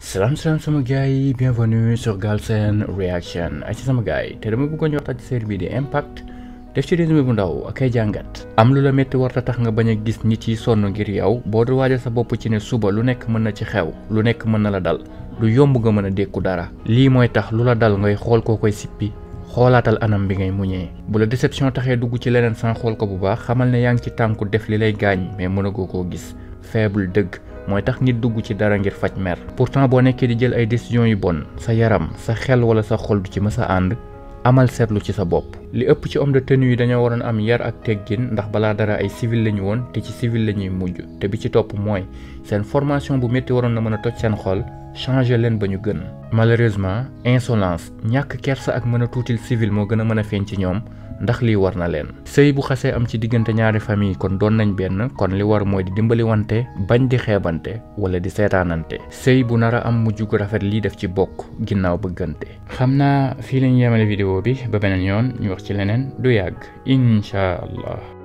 salaam salaam sama gars yi bienvenue sur Galsen Reaction ay ci sama gars yi te dama bëggoon ñu waxtaan ci série bi di impact def ci résumé bu ndaw ak ay jàngat am lu la métti warta tax nga bañ a gis nit yi sonn ngir yow boo du waajal sa bopp ci ne suba lu nekk mën na ci xew lu nekk mën na la dal du yomb nga mën a dékku dara lii mooy tax lu la dal ngay xool koo koy sippi xoolaatal anam bi ngay muñee bu la déception taxee dugg ci leneen sans xool ko bu baax xamal ne yaa ngi ci tànku def li lay gaañ mais mënagoo koo gis faible dëgg mooy tax nit dugg ci dara ngir faj mer pourtant boo nekkee di jël ay décisions yu bon sa yaram sa xel wala sa xol du ci mës a ànd amal seetlu ci sa bopp li ëpp ci homme de tenue yi dañoo waroon am yar ak teggin ndax balaa dara ay civil lañu woon te ci civil la ñuy mujj te bi ci topp mooy seen formation bu métti waroon na mën a toj seen xol changer leen ba ñu gën malheureusement insolence ñàkk kersa ak mën a tuutil civil moo gën a mën a feeñ ci ñoom ndax lii war na leen sëy bu xasee am ci diggante ñaari famille kon doon nañ benn kon li war mooy di dimbali wante bañ di xeebante wala di seetaanante sëy bu nar a am mujj gu rafet lii def ci bokk ginnaaw bëggante xam naa fii lañu yemale vidéo bi ba beneen yoon ñu wax ci leneen du yàgg incha allah